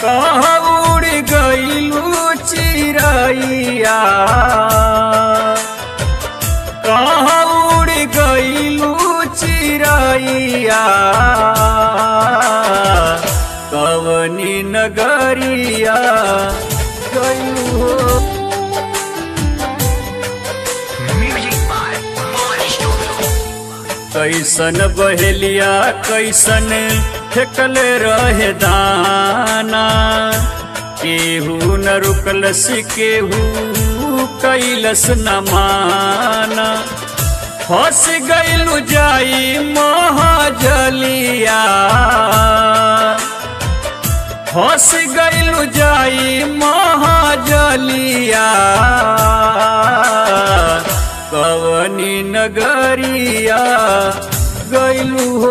कहाँ उड़ गईलू चिड़ैया कहाँ उड़ गईलू चिड़ैया कवनी नगरिया गईलू हो Music by Money Studio. कैसन बहेलिया कैसन फेकले रहे दाना केहू न रुकलस केहू कैलस न माना फंस गईलू जाई महाजलिया फंस गईलू जाई महाजलिया कवनी नगरिया गईलू हो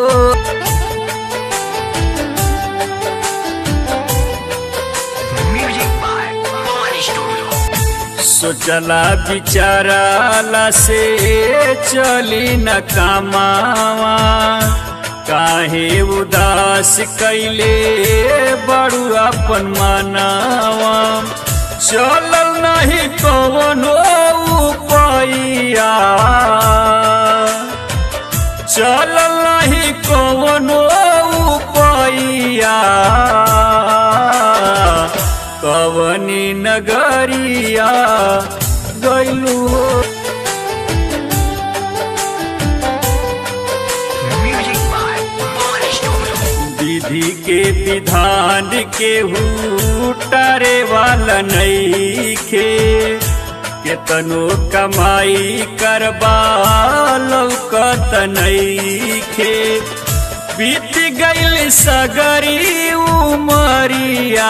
Music by Money Studio. सोचला बिचाराला से चली न कामावा काहे उदास कैले बड़ू अपन मनावा चलल नहीं कवनो उपाइया चलल नहीं कवनो उपाइया कवनी नगरिया गैलू हो Music by Money Studio. विधि के विधान के टारे वाला नईखे केतनो कमाई करबा लौकत नईखे बीत गईल सगरी उमरिया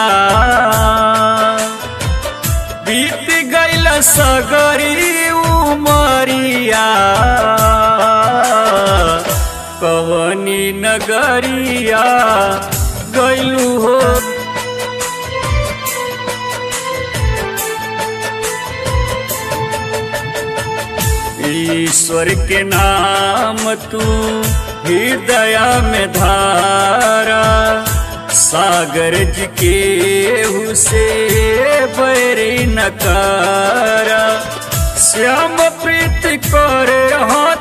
बीत गईल सगरी उमरिया कवनी नगरिया गैलू हो ईश्वर के नाम तू हृदय में धारा सागर जी के हुसे बैरी नकारा श्याम प्रीत करे हाथ